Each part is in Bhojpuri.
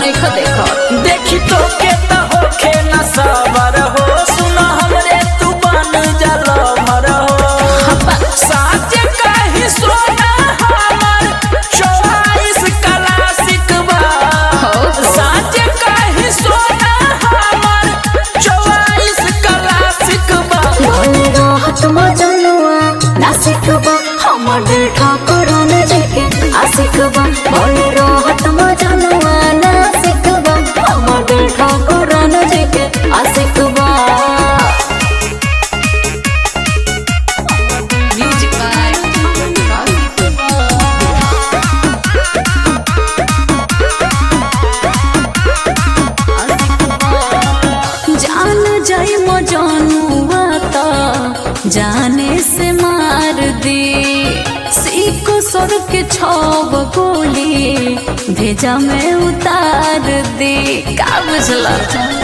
नहीं देखा देखी तो के त होखे न सबर हो सुन हमरे तू बन जल भर हो साच कही सोना हमर चौवाइस क्लासिक बा साच कही सोना हमर चौवाइस क्लासिक बा राहत मजनुआ नासिक बा हमर दिल ठाकुर न जेके आशिक बा बोल राहत मजनुआ नासिक बा हमर दिल ठाकुर न जेके आशिक बा म्यूजिक बाय जान जाई मजनुआ त जाने से मार दे सीको सर के छब गोली भेजा में उतार दे का बुझला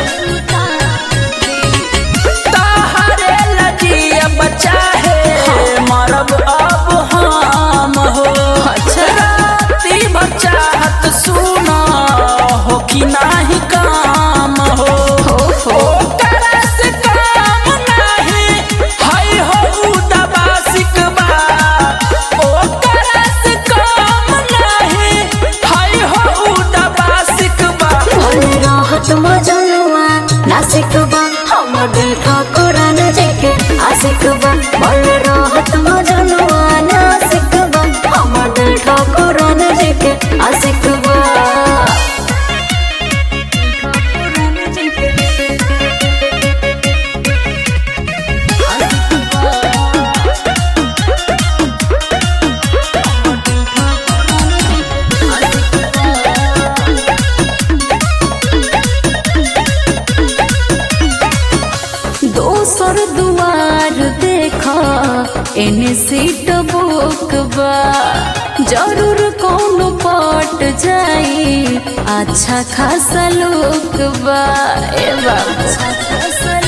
ताहरे लजिया बच्चा है मरब अब हम हो राती बच्चा हत सुना हो कि नाही काम हो ओकरा से काम नाही हई हो दबा सिकबा ओकरा से काम नाही हई हो दबा सिकबा बोल राहत मजनुआ नासिक बा हमर दिल ठाकुर न जेके आशिक बा बोल राहत मजनुआ नासिक बा हमर दिल ठाकुर न जेके आशिक बा दोसर दुआर देखा एने सीट बुक बा जरूर कौनो पट जाई अच्छा खासा लोग बा ए बाबू अच्छा खासा